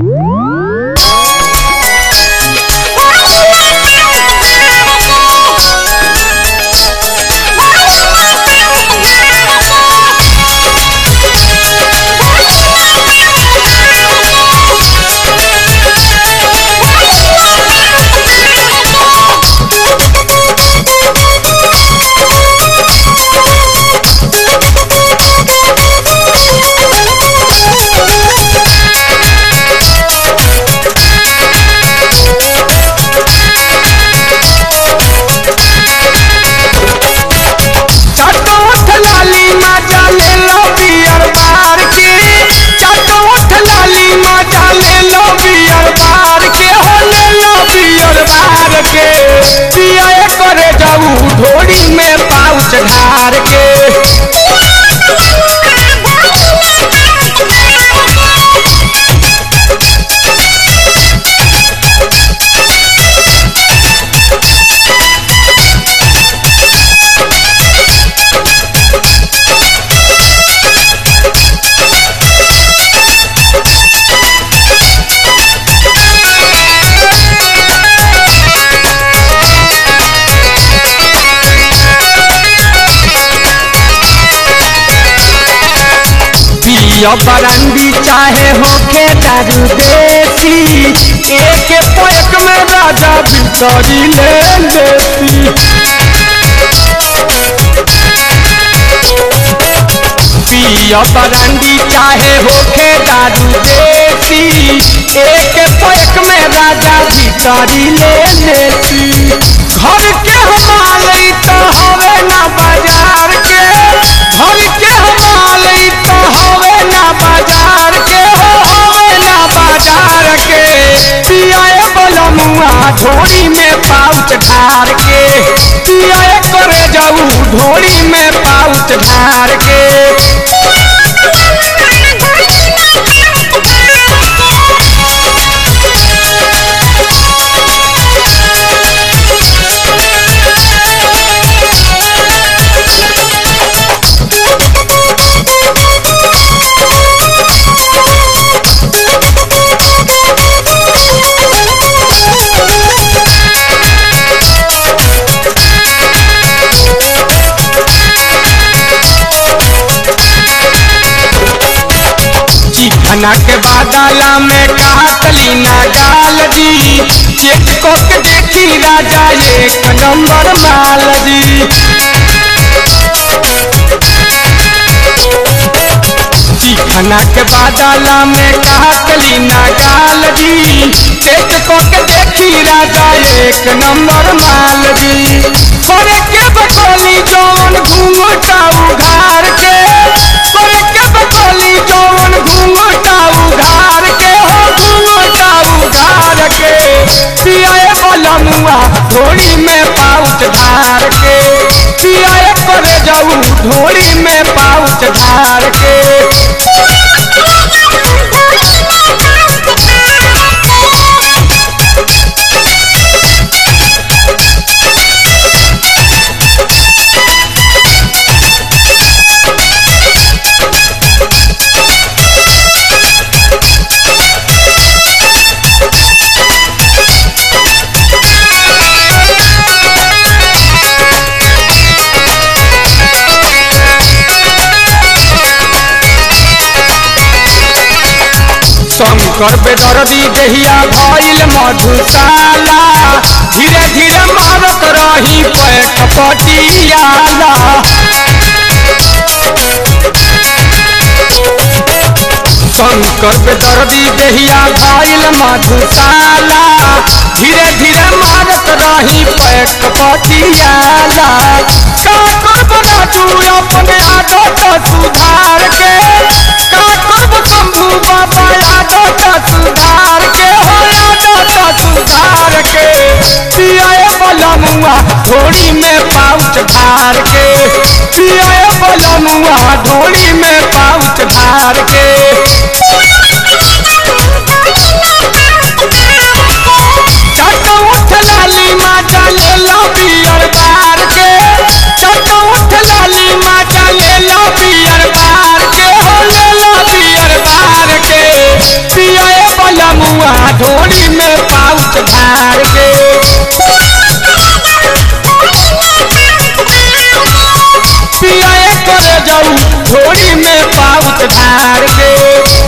चटोठ लाली माजा ले लो बियर बार के चटोठ लाली माजा ले लो बियर बार के हो ले लो बियर बार के पिया करे जाऊ ढोड़ी में पाउच ढार के पिया बरंडी चाहे होके दारू देसी एक पैक में राजा बितरी ले लेती पिया बरंडी चाहे होके दारू देसी एक पैक में राजा बितरी ले लेती घर के हमारे तो हवे ना बाजार के घर के हमारे तो हवे ना बाजार के हो हवे ना बाजार के पियाए बलमुआ ढोरी में पाउच ढार के पियाए करे जाऊ ढोरी में पाउच ढार के चिकना के बादला में काटली ना गाल दी चेक को के देखी राजा एक नंबर माल दी चिकना के बादला में काटली ना गाल दी चेक को के देखी राजा एक नंबर माल दी करे के बकोली जौन घूंघटा उघार के करे के बकोली जौन घूंघटा उघार के हो घूंघटा उघार के पियाए बलमुआ ढोली में पाउच धार के पियाए करे जाऊ ढोली में पाउच धार के शंकर बेदर्दी देहिया भइल मधुशाला धीरे धीरे मारत रही पैक पटियाला शंकर बेदर्दी देहिया भइल मधुशाला धीरे धीरे मारत रही पैक पटियाला का करब राजू अपने आदत सुधार के का करब शंभू बाबा आदत सुधार के हो आदत सुधार के पियाए बलमुआ ढोली में पाउच धार के पियाए बलमुआ ढोली में पाउच धार के चट उठ लाली माता ले लो बियर बार के चट उठ लाली माता ले लो बियर बार के हो ले लो बियर बार के पियाए बलम ढार के